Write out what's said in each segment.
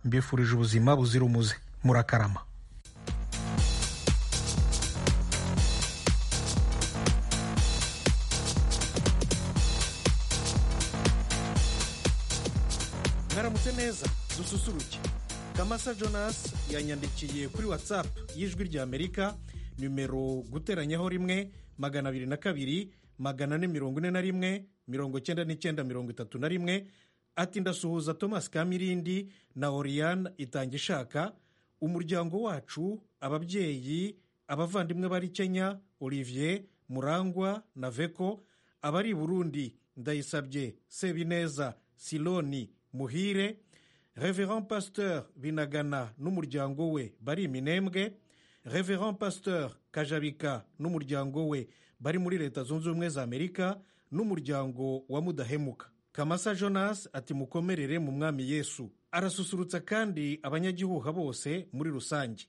mbifurije ubuzima buzira umuze murakarama mwaramutse neza dususuruke kamasa jonas yanyandikiye kuri watsapu y'ijwi rya amerika nimero guteranyaho rimwe magana abiri na kabiri magana ane mirongo ine na rimwe mirongo icyenda n'icyenda mirongo itatu na rimwe ati ndasuhuza thomas kamirindi na oriyani itangishaka umuryango wacu ababyeyi abavandimwe bari kenya olivier murangwa na veko abari i burundi ndayisabye sebineza siloni muhire reverand pasteur binagana n'umuryango we bari iminembwe reverand pasteur kajabika n'umuryango we bari muri leta zunze ubumwe za amerika n'umuryango wa mudahemuka kamasa jonas ati mukomerere mu mwami yesu arasusurutsa kandi abanyagihuha bose muri rusange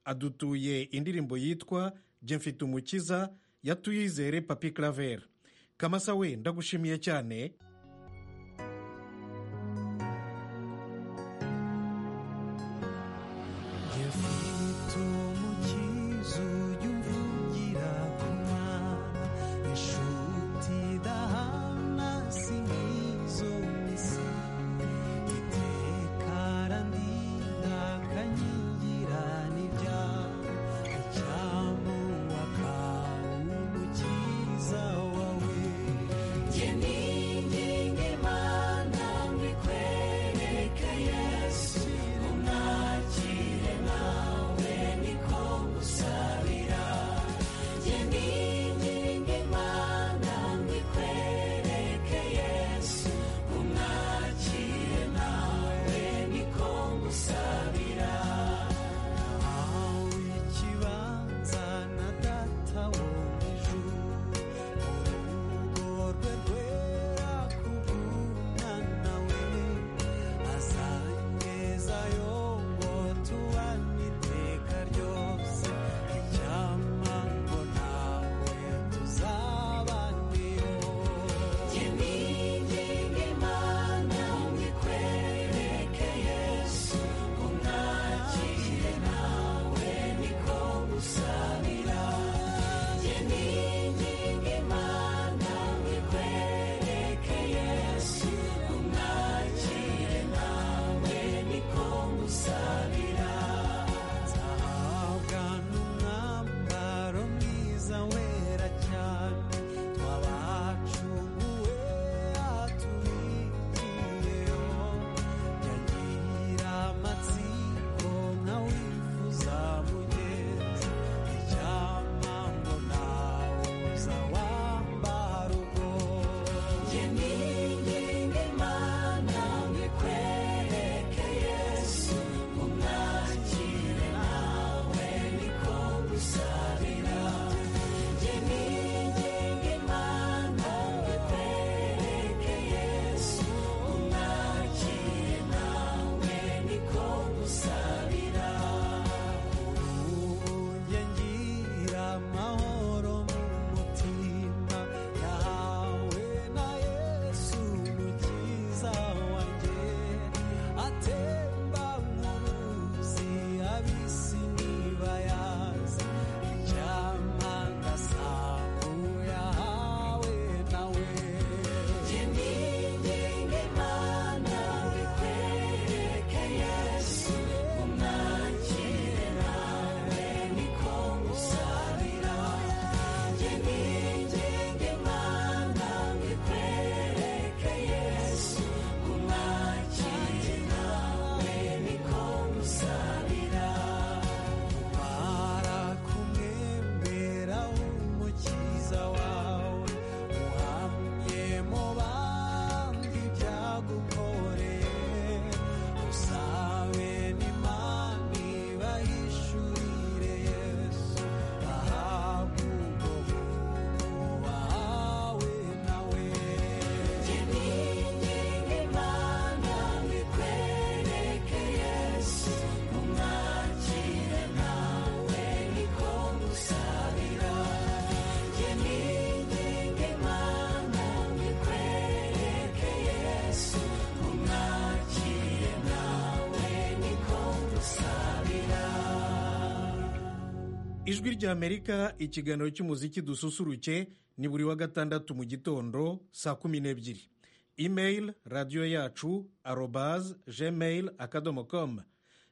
adutuye indirimbo yitwa jye mfite umukiza yatuyizere papi claver kamasa we ndagushimiye cyane Yafite umukiza ujya umvugira ku mwana inshuti idahana si nk'izo misa iteka arandinda akanyigira n'ibyago icyamu akawu umukiza wawe Jye ni ijwi ry'amerika ikiganiro cy'umuziki dususuruke ni buri wa gatandatu mu gitondo saa kumi n'ebyiri imeyili radiyo yacu arobaze jemeyili akadomo komu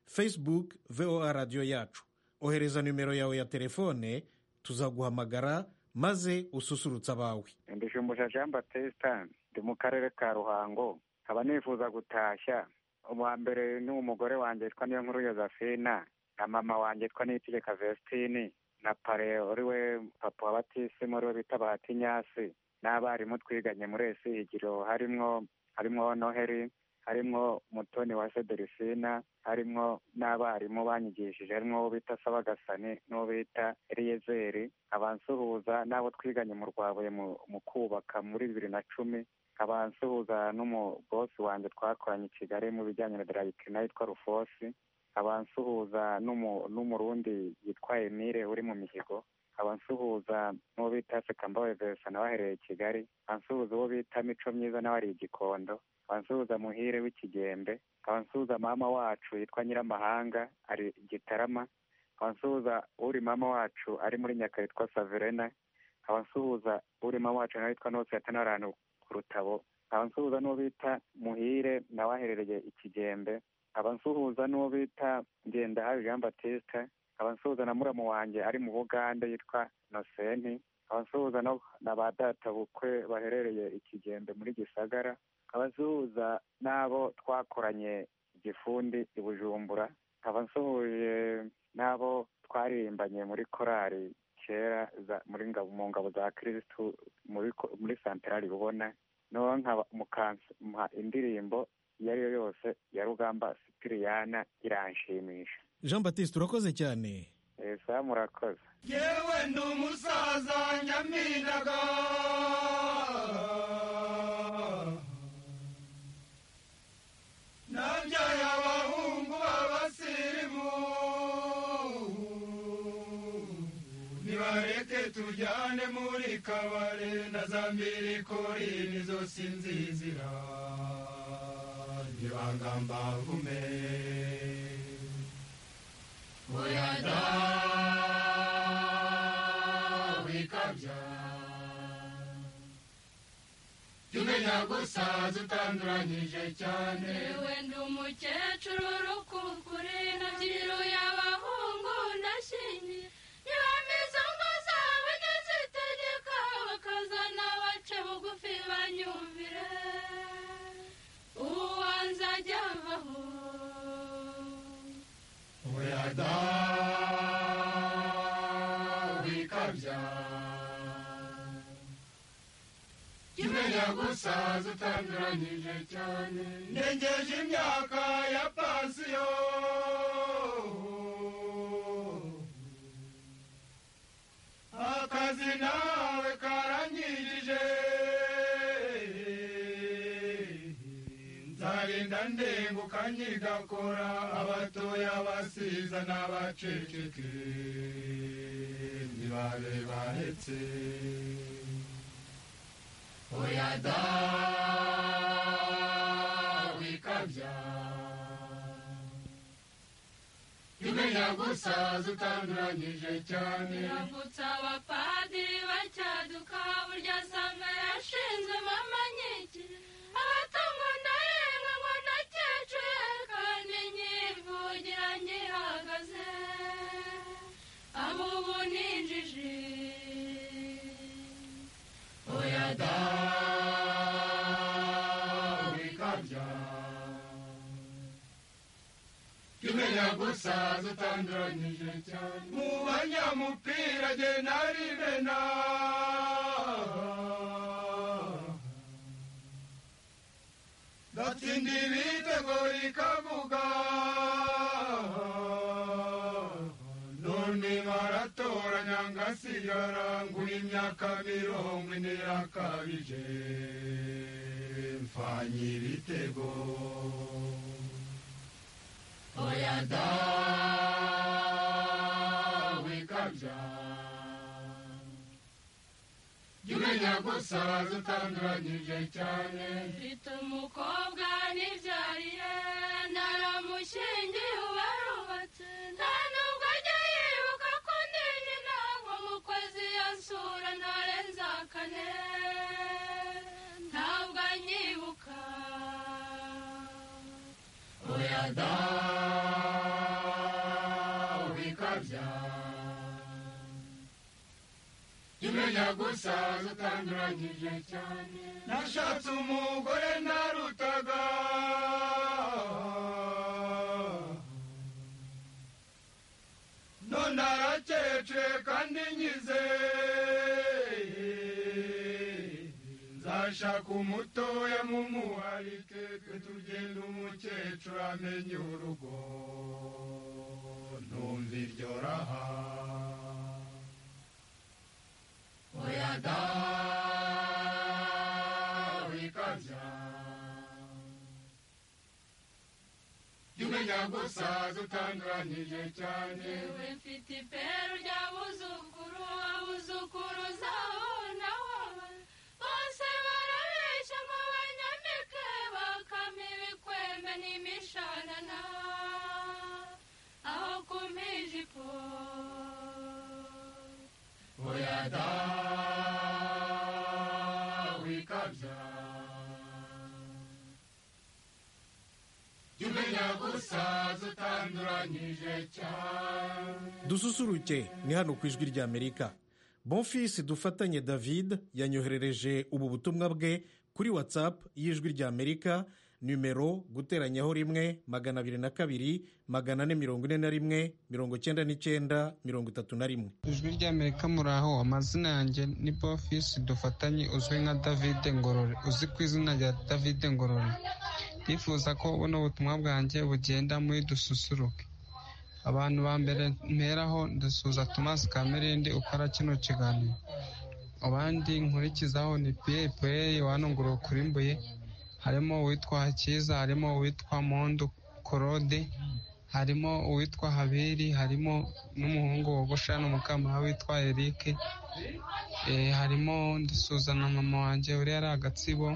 fesibuke voa radiyo yacu ohereza nimero yawe ya telefone tuzaguhamagara maze ususurutse abawe mbijumbuja jean batesita ndi mu karere ka ruhango nkaba nifuza gutashya uwa mbere ni umugore wanjye yitwa niyo nkuru yozefina na mama wanjye yitwa niyitegeka vestine na pare uri we papa wa batisimu uri we bita bahatinyasi n'abarimu twiganye muri esigiro harimwo harimwo noheri harimwo mutoni wa sederisina harimwo n'abarimu banyigishije harimwo uwo bita sabagasani n'uwo bita eliyezeri abansuhuza n'abo twiganye mu rwabuye mu- mu kubaka muri bibiri na cumi abansuhuza n'umubosi wanjye twakoranye i kigali mu bijyanye na darayikina yitwa rufosi abansuhuza n'umu- n'umurundi yitwa emile uri mu mihigo abansuhuza n'uwo bita sekambawe verisa nawe ahereye i kigali abansuhuza uwo bita mico myiza nawe ari i gikondo abansuhuza muhire w'ikigembe abansuhuza mama wacu yitwa nyiramahanga ari i gitarama abansuhuza uri mama wacu ari muri nyaka yitwa saverena abansuhuza uri mama wacu nawe yitwa nose yatanaranu ku rutabo abansuhuza n'uwo bita muhire nawe aherereye i kigembe abansuhuza n'uwo bita ngendahabi jean batista abansuhuza na muramu wanjye ari mu bugande yitwa nosenti abansuhuza no- na ba databukwe baherereye i kigembe muri gisagara abasuhuza n'abo twakoranye igifundi i bujumbura nkaba nsuhuje n'abo twaririmbanye muri korali kera za- muri ngabo mu ngabo za kirisitu muri ko- muri santarari bubona noneho nkaba mukampa indirimbo iyo ari yo yose ya rugamba sipiriyana iranshimisha jean batiste urakoze cyane esa murakoze yewe ndi umusaza nyaminaga nabyaye abahungu b'abasirimu nibareke tujyane muri kabare na za mbirikori nizo sinzizira ntibangamba vume oya da wikabya tumenya gusaza utanduranyije cyane wenda umukecuru urukukure nabyiruye abahungu ndashingiye niba mbizo ngo zabo ntizitegeka bakazana bace bugufi banyumvire uwanze ajya avaho oya da wikabya tumenya gusaza utanduranyije cyane ndengeje imyaka ya pansiyo akazi nawe karanyigije nzarinda ndenguka nyigakora abatoya basiza n'abaceceke ntibabe baretse oya da wikabya imenya gusaza utanduranyije cyane irambutsa abapadiri bacyaduka burya samba yashinzwe mama nkiki abatungo ndayenga ngo ndacyecure kandi nyivugira nkihagaze abo ubu ninjije oya da wikabya imenya gusaza utanduranyije cyane mu banyamupira jye narimena ndatsinda ibitego ikavuga none baratoranya ngasigara ngura imyaka mirongo ine yakabije mfanye ibitego oya da wikabya jya umenya gusaza utanduranyije cyane mfite umukobwa nibyariye naramushingiye ubarubatse nta nubwo ajya yibuka ko ndinye bikabya imenya gusa zitanduranyije cyane nashatse umugore narutaga none arakece kandi nyize nzashaka umutoya mumuharike twe tugenda umukecuru amenye urugo numva iryo raha oya da wikabya jya umenya gusaza utanduranyije cyane yewe mfite iperu ry'abuzukuru abuzukuruza wowe na wowe bose barabeshya ngo banyambike bakame ibikwembe n'imishanana aho kumpa ijipo oya da wikabya jya umenya gusaza utanduranyije cyane dususuruke ni hano ku ijwi ry'amerika bonfisi dufatanye david yanyoherereje ubu butumwa bwe kuri watsapu y'ijwi ry'amerika nimero guteranyaho rimwe magana abiri na kabiri magana ane mirongo ine na rimwe mirongo icyenda n'icyenda mirongo itatu na rimwe ijwi ry'amerika muraho amazina yanjye ni bofisi dufatanye uzwi nka david ngorore uzi ku izina rya david ngorore ndifuza ko buno butumwa bwanjye bugenda muri dususuruke abantu ba mbere mperaho ndasuhuza tomasi kamerindi ukora kino kiganiro abandi nkurikizaho ni piye piye wanungurura kurimbuye harimo uwitwa hakiza harimo uwitwa mondo korode harimo uwitwa haberi harimo n'umuhungu wogosha n'umukamara witwa erike Eh, harimo ndisuzana mama wanjye uri yari agatsibo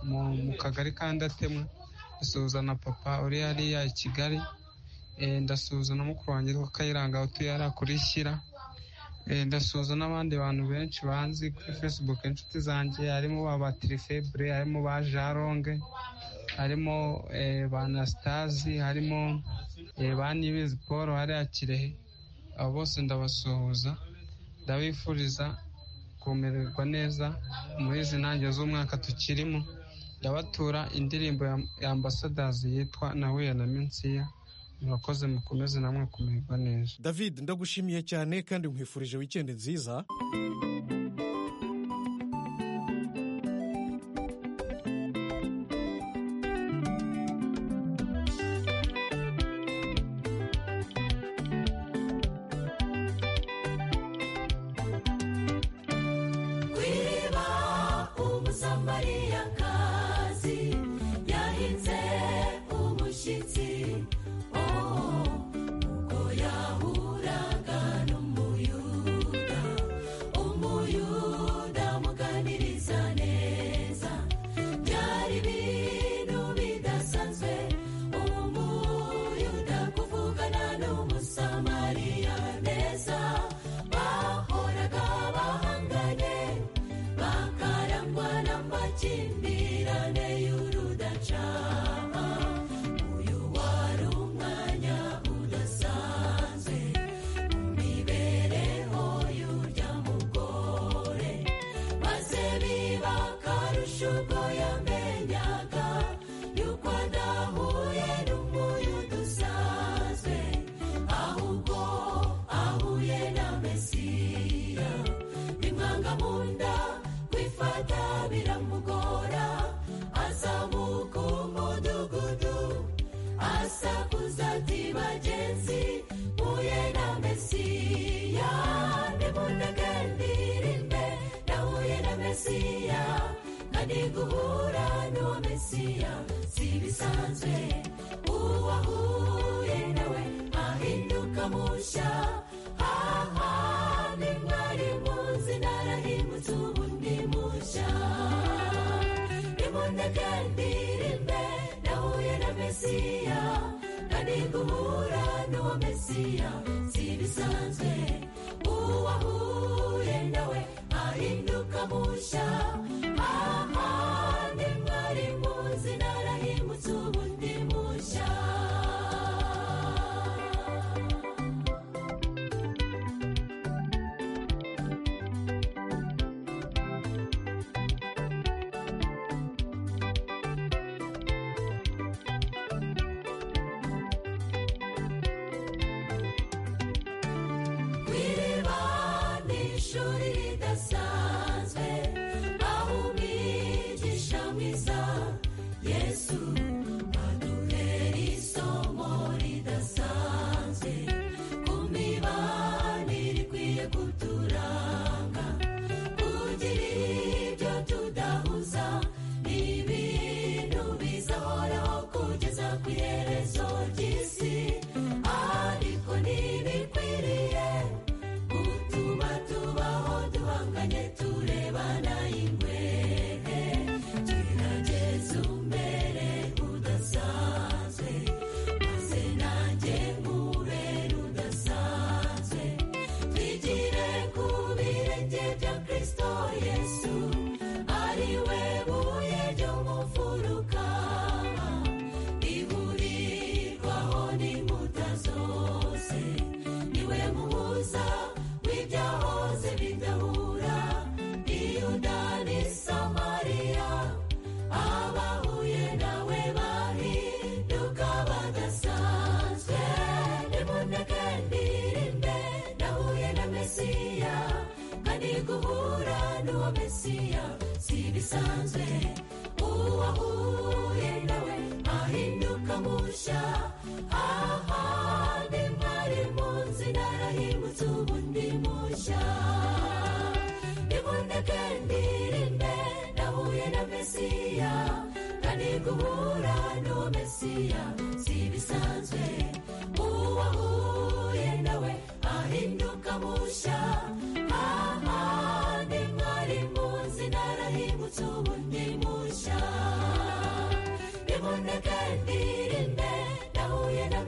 mu mu kagari ka ndatemwa ndisuzana papa uri hariya i kigali Eh, ndasuhuza na mukuru wanjye witwa kayiranga utuye hariya kuri shyira Eh, ndasuhuza n'abandi bantu benshi banzi kuri facebook inshuti zanjye harimo ba batirifebure harimo ba jaronge harimo eh, ba anasitazi harimo eh, ba nibizi paul hariya kirehe abo bose ndabasuhuza ndabifuriza kumererwa neza muri izi ntangiriro z'umwaka tukirimo ndabatura indirimbo ya ya ambasadazi yitwa nahuye na minsiya murakoze mukomeze namwe kumererwa neza david ndagushimiye cyane kandi nkwifurije wikendi nziza Kwiba umusamariyakazi yahinze umushyitsi oh uko yahuraga n'umuyuda umuyuda muganiriza neza byari ibintu bidasanzwe umuyuda kuvugana n'umusamariya neza bahoraga bahanganye bakarangwa n'amakimbirane y'urudacana uyu wari umwanya udasanzwe mu mibereho y'urya mugore maze biba akarusho ubwo yamenyaga yuko adahuye n'umuyuda usanzwe ahubwo ahuye na mesiya bimwanga mu nda kwifata biramugora azamuka umudugudu asakuza ati bagenzi mpuye na mesiya nimundege ndirimbe nahuye na mesiya kandi guhura n'uwo mesiya si bisanzwe uwahuye nawe ahinduka musha aha ni mwari muzi narahimutse ubu ndi musha nimundege ndirimbe nahuye na mesiya kandi guhura n'uwo mesiya si bisanzwe uwahuye nawe ahinduka musha aha ni mwari muzi narahimutse ubu ndi musha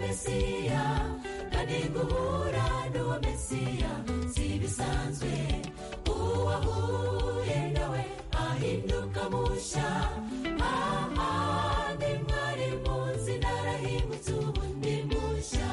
mesiya kandi guhura n'uwo mesiya si ibisanzwe uwo ahuye nawe ahinduka mushya ahandi mwari munsi narahingutse ubu ni mushya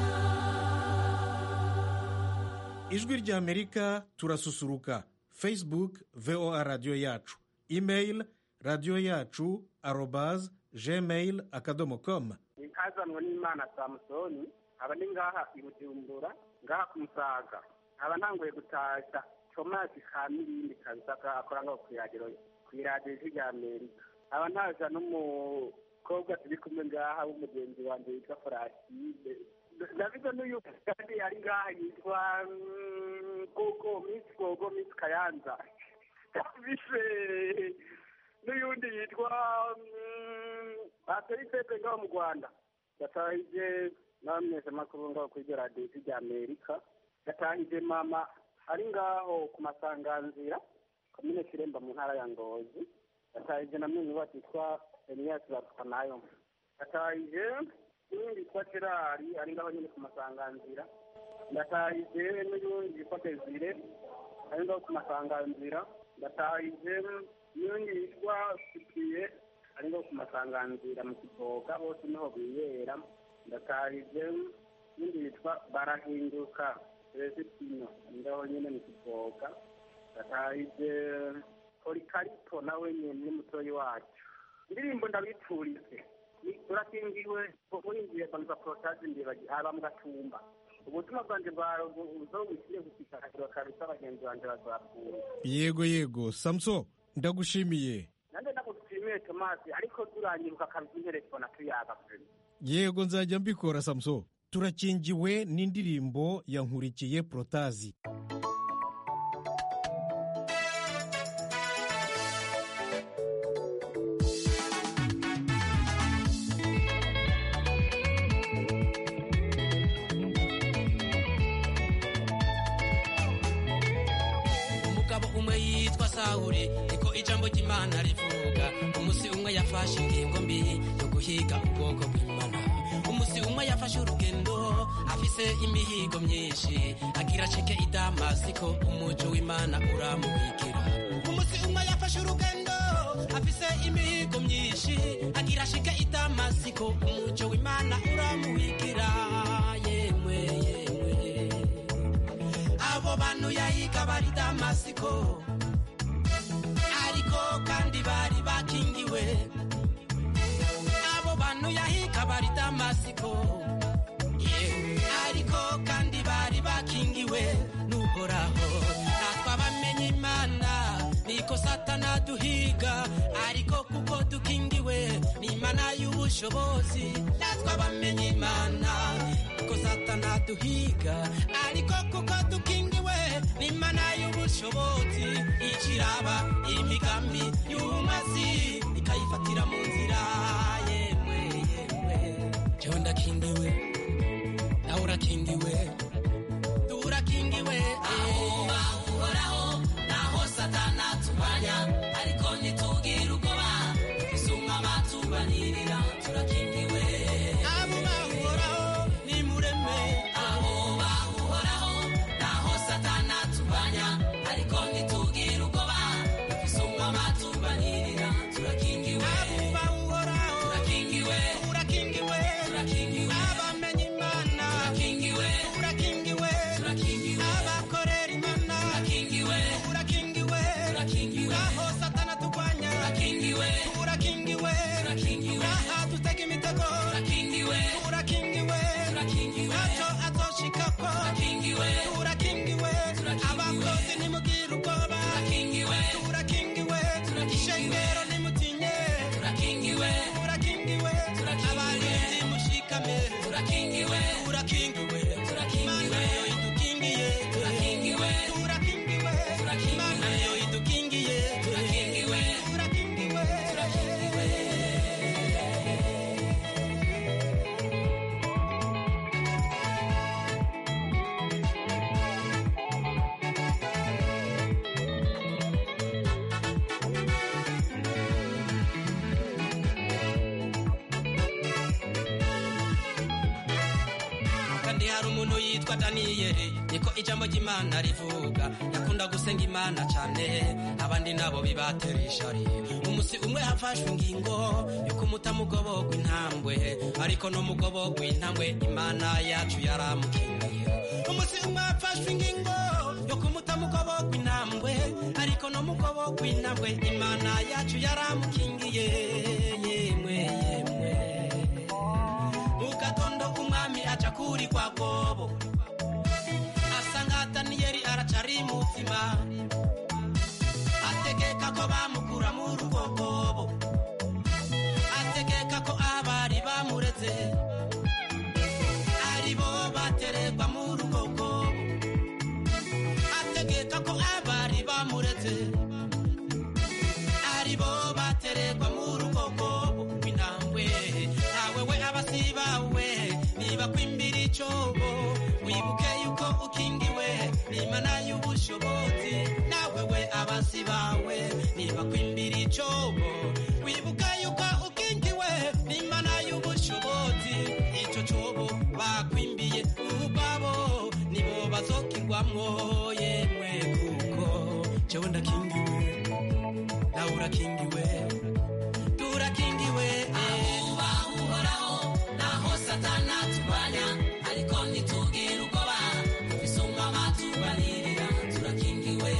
ijwi ry'amerika turasusuruka facebook voa radiyo yacu imeyili radiyo yacu arobaze gmail akadomo komu nkazanwa n'imana samusoni aba ni ngaha i bujumbura ngaha ku musaga aba ntanguye gutashya tomasi ka mirindi kabisa ka akora ngaho ku iradiyo ku iradiyo ijwi rya amerika aba ntaza n'umukobwa turi kumwe ngaha w'umugenzi wanjye witwa foraside ndavuga n'uyu kandi ari ngaha yitwa mm, gogo misi gogo misi kayanza bise n'uyundi yitwa bateri pepe ngaho mu rwanda yatahije n'abamwese makuru ngaho kuri iryo radiyo ijwi rya amerika yatahije mama ari ngaho ku masanganzira komine kiremba mu ntara ya ngozi yatahije na mwene wacu yitwa eniyasi bapfa nayo yatahije n'undi yitwa gerari ari ngaho nyine ku masanganzira yatahije n'uyundi yitwa desire ari ngaho ku masanganzira yatahije n'undi yitwa sipiye ari ngaho ku masanganzira mu kivoga bose niho biyera yatahije n'undi yitwa barahinduka rezitino ari ngaho nyine mu kivoga yatahije polikarito nawe nyine ni mutoyi wacu indirimbo ndabiturize Ni- turakingiwe muringiye banza porotaje ndibaji aba mu gatumba ubutumwa bwanjye bwawe uzobushyire gushikakirwa kabisa bagenzi banjye bazapfuye yego yego samuso ndagushimiye nanjye ndagushimiye tomasi ariko turanyiruka kabisa interefone tuyaga pe yego nzajya mbikora samuso turakingiwe n'indirimbo ya nkurikiye porotazi umugabo umwe yitwa sawuri niko ijambo ry'imana rivuga umunsi umwe yafashe ingingo mbi yo guhiga ubwoko bw'imana umunsi umwe yafashe urugendo afise imihigo myinshi agira acike i damasiko umuco w'imana uramubikira umunsi umwe yafashe urugendo afise imihigo myinshi agira acike i damasiko umuco w'imana uramubikira yemwe yemwe abo bantu yahiga bari damasiko ariko kandi bari bakingiwe abo bantu yahiga bari damasiko yeah. ariko kandi bari bakingiwe n'uhoraho natwe abamenye imana niko satana duhiga ariko kuko dukingiwe n'imana y'ubushobozi natwe abamenye imana kuko satana duhiga ariko kuko dukingiwe n'imana y'ubushobozi ikiraba imigambi y'umazi ikayifatira mu nzira yemwe yemwe jewe ndakingiwe nawe urakingiwe turakingiwe aho bahoraho naho satana tubanya ariko ntitugire ubwoba isumwa batubanirira turakingiwe abo bahoraho ni mureme abo bahoraho naho satana tubanya ariko ntitugire ubwoba isumwa batubanirira turakingiwe abo bahoraho turakingiwe turakingiwe turakingiwe abamenye imana turakingiwe turakingiwe kandi hari umuntu yitwa daniyeli niko ijambo ry'imana rivuga yakunda gusenga imana cyane abandi nabo bibatera ishari umunsi umwe hafashwe ingingo yuko umutamugobogwa intambwe ariko n'umugobogwa intambwe imana yacu yaramukingiye umunsi umwe hafashwe ingingo yuko umutamugobogwa intambwe ariko n'umugobogwa intambwe imana yacu yaramukingiye yemwe yemwe mu gatondo umwami aca kuri kwa gobo asanga daniyeli aracari muzima ategeka ko bamukura mu rugo gobo ategeka ko abari bamureze ari bo bateregwa mu rugo gobo ategeka ko abari bamureze ari bo bateregwa mu rugo gobo intambwe ntawe we abasiba we niba kwimbira icobo wibuke yuko ukingiwe n'imana y'ubushobozi nawe we abasiba we niba kwimbira icobo wibuke yuko ukingiwe n'imana y'ubushobozi ico cobo bakwimbiye ubabo nibo bazokigwamwo yemwe kuko jewe ndakingiwe nawe urakingiwe turakingiwe ahubaha uhoraho naho satana turwanya ariko ntitugire ubwoba isumba amatubanirira turakingiwe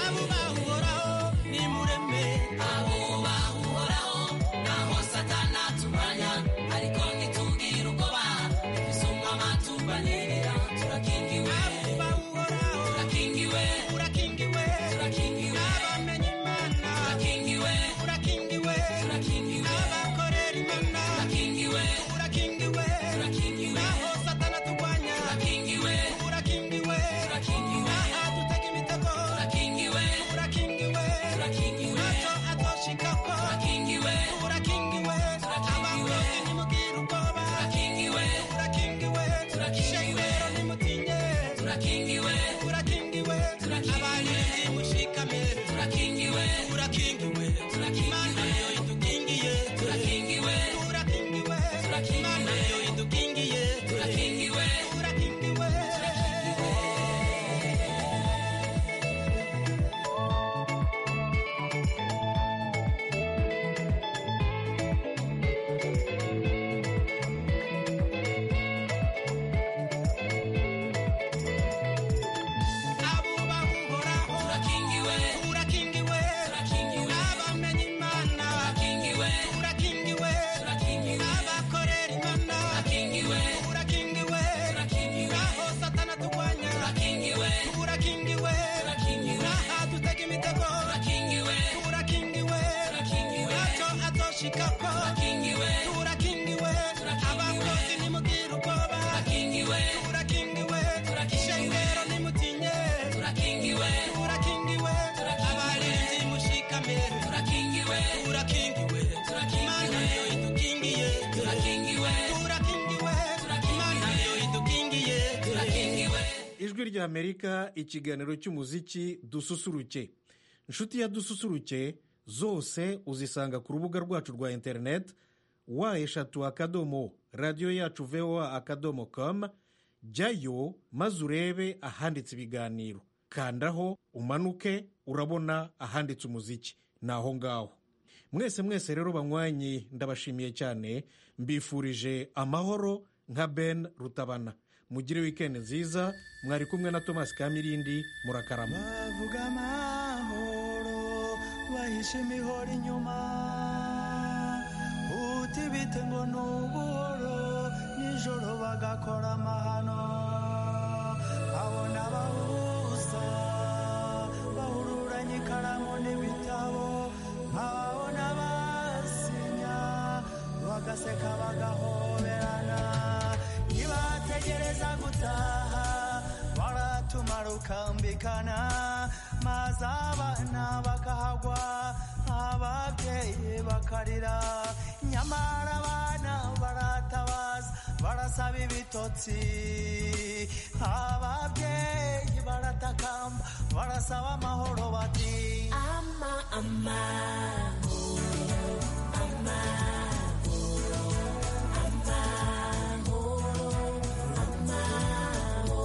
abubaha uhoraho nimureme abubaha uhoraho naho satana turwanya ariko ntitugire ubwoba isumba amatubanirira turakingiwe abubaha uhoraho turakingiwe turakingiwe turakingiwe abamenya imana turakingiwe turakingiwe turakingiwe abakorera imana turakingiwe turakingiwe turakingiwe naho satana turwanya turakingiwe turakingiwe turakingiwe aha dutega imitego turakingiwe turakingiwe turakingiwe ntacyo atoshikako turakingiwe turakingiwe turakingiwe ntimugire ubwoba turakingiwe turakingiwe turakingiwe nimutinye turakingiwe turakingiwe turakingiwe abanye nimushikame turakingiwe turakingiwe turakingiwe imana niyo idukingiye turakingiwe turakingiwe turakingiwe imana niyo idukingiye turakingiwe turakingiwe turakingiwe turakingiwe turakingiwe abamenya imana turakingiwe turakingiwe turakingiwe abakorera imana turakingiwe turakingiwe turakingiwe aho satana turwanya turakingiwe turakingiwe turakingiwe aha dutega imitego turakingiwe turakingiwe turakingiwe ntacyo atoshikako turakingiwe turakingiwe abakozi nimugire ubwoba turakingiwe turakingiwe turakingiwe nimutinye turakingiwe turakingiwe abarinzi mushikame turakingiwe turakingiwe imana niyo idukingiye turakingiwe turakingiwe imana niyo idukingiye turakingiwe ijwi rya amerika ikiganiro cy'umuziki dususuruke inshuti ya dususuruke zose uzisanga ku rubuga rwacu rwa interineti wa eshatu akadomo radiyo yacu voa akadomo com jyayo maze urebe ahanditse ibiganiro kandaho umanuke urabona ahanditse umuziki ni aho ngaho mwese mwese rero banywanyi ndabashimiye cyane mbifurije amahoro nka ben rutabana mugire wikendi nziza mwari kumwe na thomas kamirindi murakarama bavuga amahoro bahishe imihoro inyuma utibite ngo ni ubuhoro nijoro bagakora amahano abona abahuza bahururanye ikaramu n'ibitabo nk'ababona basinya bagaseka bagahoberana nibategereza gutaha baratumara ukambikana maze abana bakahagwa ababyeyi bakarira nyamara abana baratabaza barasaba ibitotsi ababyeyi baratakamba barasaba amahoro bati ama amahoro amahoro amahoro amahoro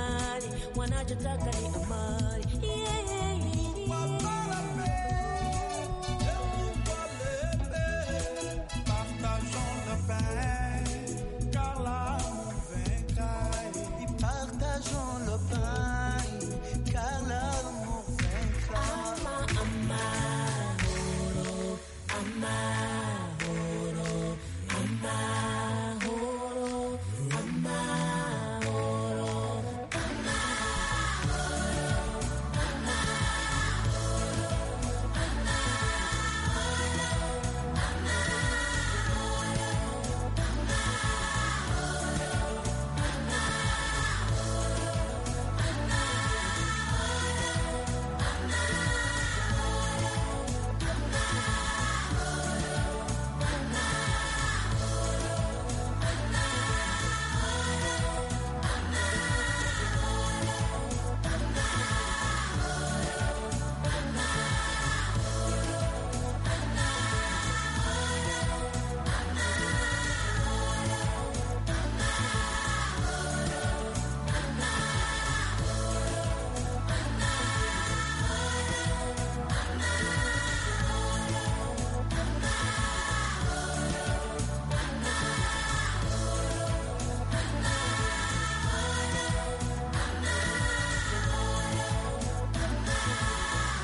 tujya dutakaye